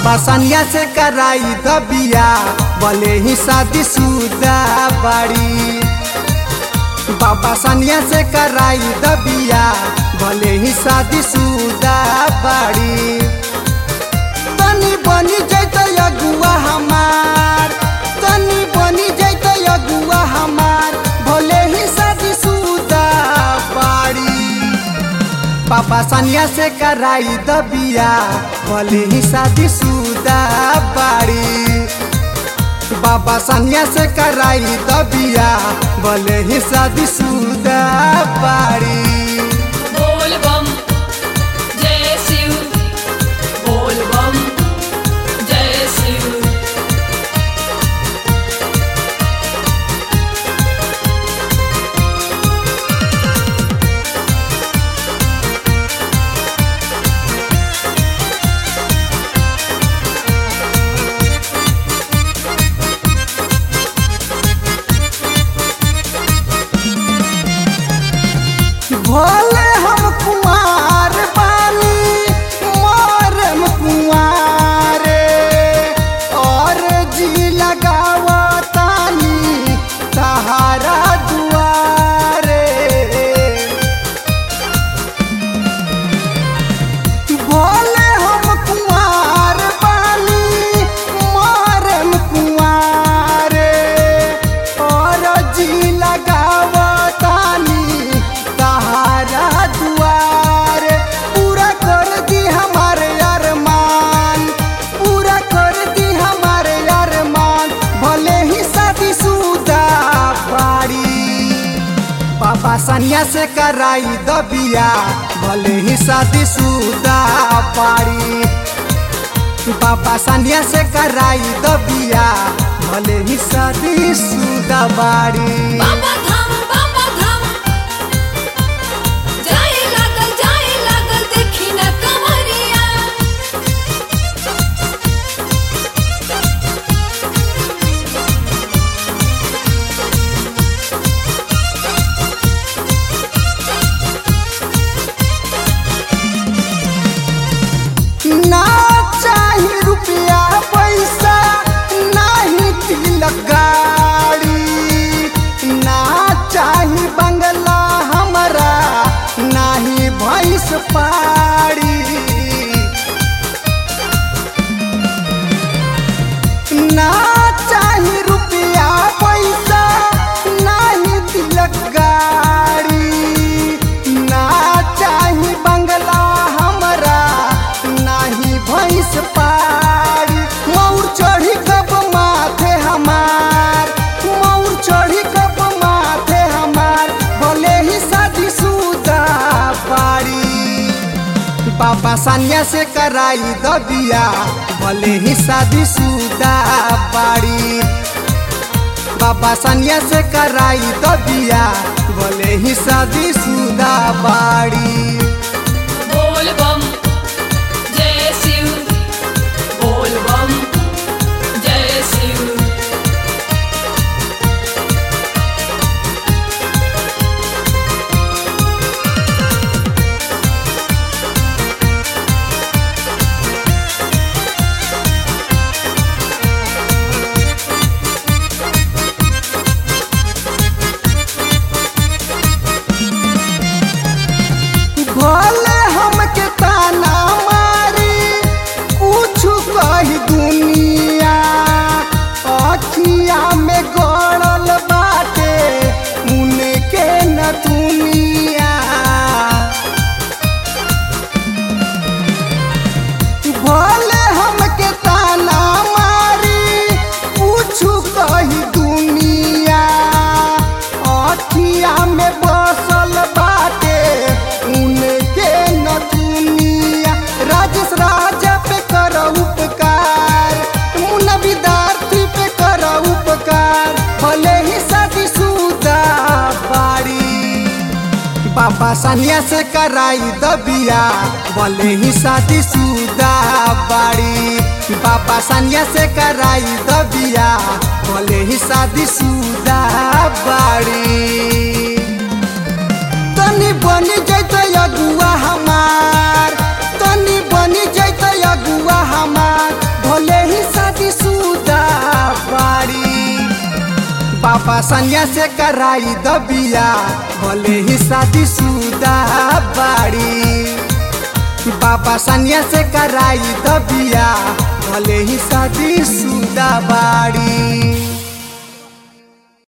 बाबा सनिया से कराई दबिया भले ही शादी शुदा बाड़ी बाबा सनिया से कराई दबिया भले ही शादी शुदा बाड़ी तनी बनी जैत अगुआ हमार तनी बनी जैत अगुआ हमार भले ही शादी शुदा बाड़ी पापा सनिया से कराई दबिया भले ही शादी शुदा बाड़ी बाबा सनिया से कराई दबिया भले ही शादी शुदा बाड़ी बोल बम जय शिव बोल बम जय शिव भोले हम कुमार बानी मोरम कुमारे और जी लगावा तानी सहारा दुआरे भोले हम कुमार बानी मोरम कुमारे और जी लगावा तानी सहारा दुआरे पूरा कर दी हमारे अरमान पूरा कर दी हमारे अरमान भले ही शादी शुदा बाड़ी पापा सनिया से कराई दबिया भले ही शादी शुदा पाड़ी पापा सनिया से कराई दबिया भले ही शादी शुदा बाड़ी बाबा धाम बाबा धाम जाए लागल जाए लागल देखी न कमरिया ना चाही रुपया पैसा नाही तिलक गाड़ी ना चाही बंगला हमरा नाही भैंस पाड़ी ना चाही रुपया पैसा नाही तिलक गाड़ी ना चाही बंगला हमरा नाही भैंस पाड़ी मौर चढ़ी कब माथे हमार मौर चढ़ी कब माथे हमार भले ही शादी शुदा पाड़ी पापा सनिया से कराई दबिया भले ही शादी शुदा बाड़ी बाबा सनिया से कराई दबिया भले ही शादी शुदा बाड़ी बोल बम जय शिव बोल बम जय शिव भले हमके ताना मारी कुछ कही दुनिया अखिया में गड़ल बाटे उनके न दुनिया भले हमके ताना मारी कुछ कही दुनिया अखिया में बसल बाटे उनके न दुनिया राजेश राजा पे कर उपकार मुन्ना विद्यार्थी पे कर उपकार भले ही शादी शुदा बाड़ी पापा सनिया से कराई दबिया भले ही शादी शुदा बाड़ी पापा सनिया से कराई दबिया भले ही शादी शुदा बाड़ी तनी बनी जैत अगुआ हमार तनी बनी जैत अगुआ हमार बाबा सनिया से कराई दबिया भले ही शादी सुदा बाड़ी बाबा सनिया से कराई दबिया भले ही शादी सुदा बाड़ी